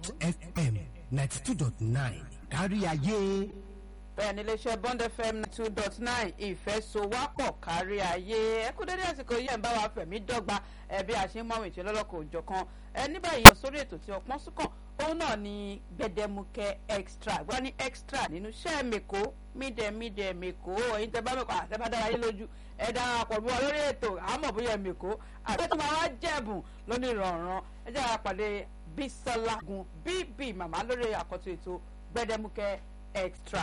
bond fm ninety two dot nine kárí ayé. bẹ́ẹ̀ ni iléeṣẹ́ bond fm two dot nine ìfẹ́sowápọ̀ kárí ayé ẹ kú dédé àsìkò yìí ẹ̀ ń bá wa fẹ̀mí dọ́gba ẹ bí a ṣe ń mọ̀wé tí lọ́lọ́kọ̀ òjọ̀ kan ẹ ní báyìí lọ sórí ètò tí ọpọ́n súnkàn òun náà ni gbẹdẹmukẹ extra gbọ́dọ̀ ní extra nínú iṣẹ́ mẹ́kọ́ mídẹ̀mídẹ̀ mẹ́kọ́ ẹ̀yin tẹ́ bá mẹ́kọ́ àtẹ́bá dára yín lójú ẹ darapọ̀ bí wọn lórí ètò àmọ̀ bóyá mẹ́kọ́ àtẹ́tù máa wá jẹ̀bùn lónìí ìrọ̀rùn ẹ jẹ́ àpàdé bísọ́lá gun bíbí màmá lórí àkọ́tún ètò gbẹdẹmukẹ extra